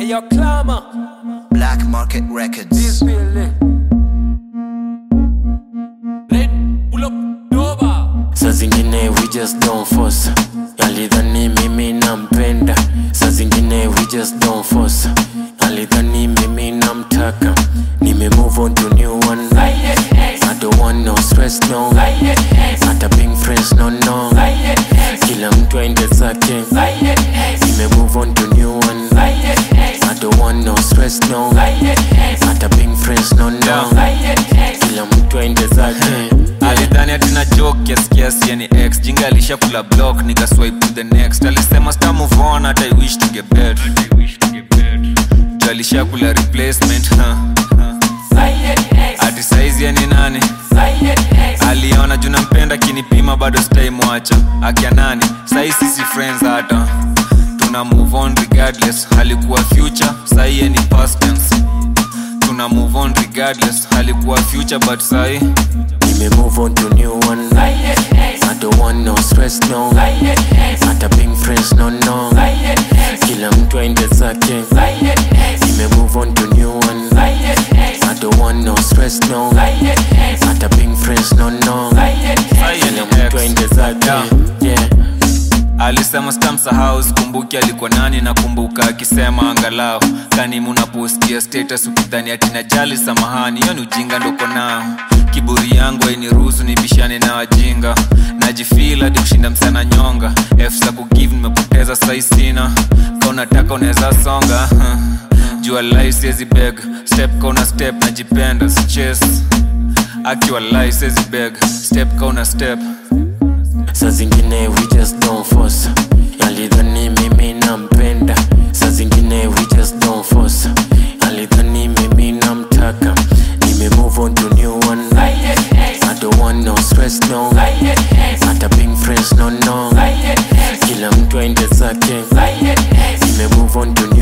your clamor. Black Market Records. Billy. Let pull up Nova. saa zingine we just don't force alidhani mimi nampenda saa zingine we just don't force alidhani mimi namtaka nime move on to new one I don't want no stress no hata being friends no no kila mtu aende zake nime move on to new one I don't want no stress no hata being friends no no kila mtu aende zake alidhani atina joke kiasi kiasi yani x jinga alishakula block nikaswipe to the next alisema sta move on hata i wish to get better jo alishakula replacement huh? ati saizi yani nani aliona juu nampenda kinipima bado sitaimwacha akia nani sai sisi friends hata tuna move on regardless alikuwa future sai ye ni past tense tuna move on regardless alikuwa future but sai Nime move on to new one I don't want no stress no hata being friends no no kila mtu aende zake Nime move on to new one I don't want no stress no hata being friends no no kila mtu aende zake yeah alisema stamsahau sikumbuki alikuwa nani nakumbuka akisema angalau kani munapostia status ukidhani atina jali samahani hiyo ni ujinga ndoko nao kiburi yangu ainiruhusu nibishane na wajinga najifil hadi kushinda msana nyonga f za kugive nimepoteza sai sina ka unataka unaweza songa jua life siezi beg step kauna step najipenda siches akiwa life siezi beg step kauna step saa zingine we just don't force alidhani mimi nampenda saa zingine we just don't force alidhani mimi namtaka nime move on to new one I don't want no stress no hata being friends no no kila mtu aende zake nime move on to new